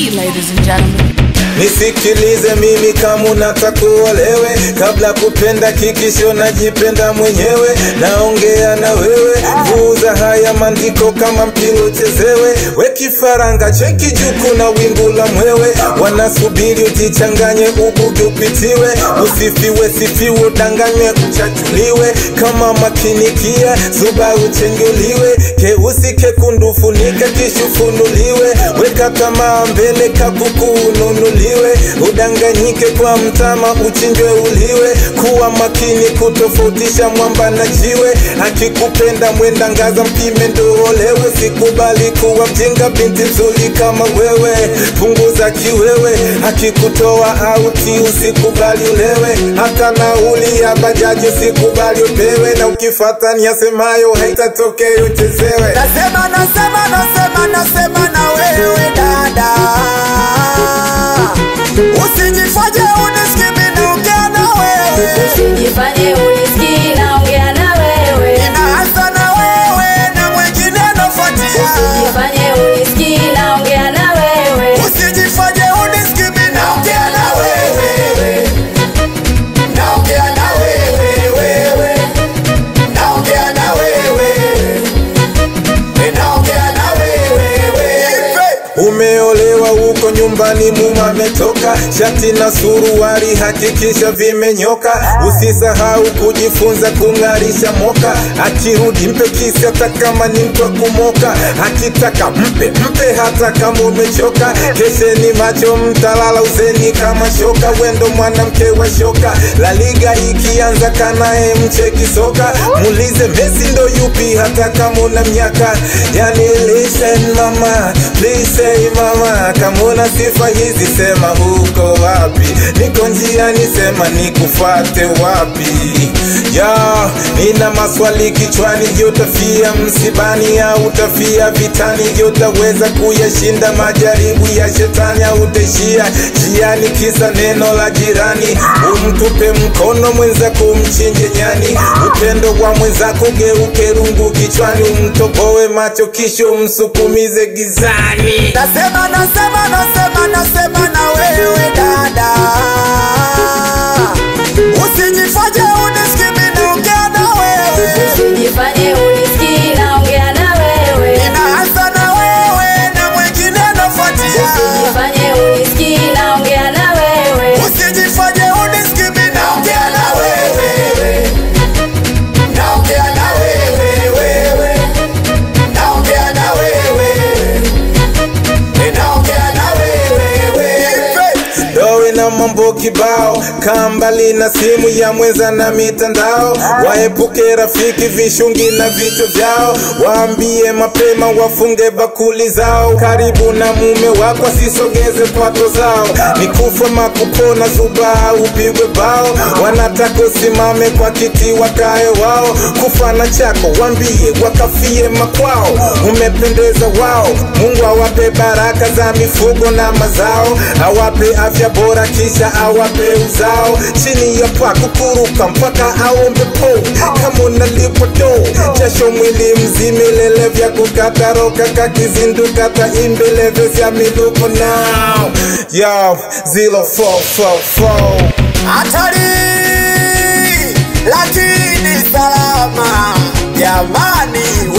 ladies and gentlemen. Nisikilize mimi kama unataka uolewe, kabla kupenda kikisho najipenda mwenyewe. Naongea na wewe, vuza haya maandiko kama mpira uchezewe. We kifaranga cheki juu, kuna wingu la mwewe, wanasubiri ujichanganye, ubuge upitiwe, usifiwe sifiwe, udanganywe uchachuliwe, kama makinikia zuba uchenguliwe, keusi kekundu funika kishufunuliwe, weka tamaa mbele kakuku ununuliwe, udanganyike kwa mtama uchinjwe uliwe, kuwa makini kutofautisha mwamba na jiwe, akikupenda mwenda ngaza mpime ndo olewe, sikubali kuwa mjinga binti nzuri kama wewe, punguza kiwewe, akikutoa auti usikubali ulewe, hata nauli ya bajaji usikubali upewe, na ukifata niyasemayo haitatokea uchezewe. Nasema, nasema, nasema, nasema na wewe dada, usijifanye unisikimi naongea na wewe, Usijifanye unisikii naongea na wewe, inaanza na wewe na mwingine nafuatia. usijifanye unisikii naongea na wewe, Usijifanye unisikimi naongea na wewe, naongea na wewe, wewe, naongea na wewe, naongea na wewe, wewe. Umeolewa huko nyumbani, mume ametoka, shati na suruali hakikisha vimenyoka. Usisahau kujifunza kung'arisha moka, akirudi mpe kisi hata kama ni mtu wa kumoka, akitaka mpe mpe hata kama umechoka. Kesheni macho, mtalala uzeni kama shoka, wendo mwanamke wa shoka. La Liga ikianza kanae mcheki soka, muulize Messi ndo yupi hata kama una miaka. Yani listen mama, please say mama, kama una sifa hizi sema huko wapi? Niko njiani, sema nikufate wapi? Ya, nina maswali kichwani, je, utafia msibani au utafia vitani? Je, utaweza kuyashinda majaribu ya shetani au utaishia njiani kisa neno la jirani? Umtupe mkono mwenzako, umchinje nyani. Upendo wa mwenzako geuke rungu kichwani, umtoboe macho kisha umsukumize gizani. Nasema, nasema, nasema, nasema na wewe dada, usijifanye unisikimi naongea na wewe, usijifanye unisikii naongea na wewe, inaanza na wewe na mwingine nafuatia. usijifanye unisikii naongea na wewe, Usijifanye unisikimi naongea na wewe, naongea na wewe, wewe, naongea na wewe, naongea na wewe, wewe. Dowe na mambo kibao, kaa mbali na simu ya mwenza na mitandao. Waepuke rafiki vishungi na vichwa vyao, waambie mapema wafunge bakuli zao. Karibu na mume wako asisogeze kwato zao, ni kufa makupona zuba au upigwe bao. Wanataka usimame kwa kiti wakae wao, kufa na chako wambie wakafie makwao. Umependeza wao, Mungu awape baraka za mifugo na mazao, awape afya bora kisha awape uzao. Chini ya paa kukuruka mpaka aombe po, kama unalipwa do jasho mwili mzima, ilele vya kukata roka kakizinduka taimbeleve vya miluko now yo 0444 Hatari lakini salama, jamani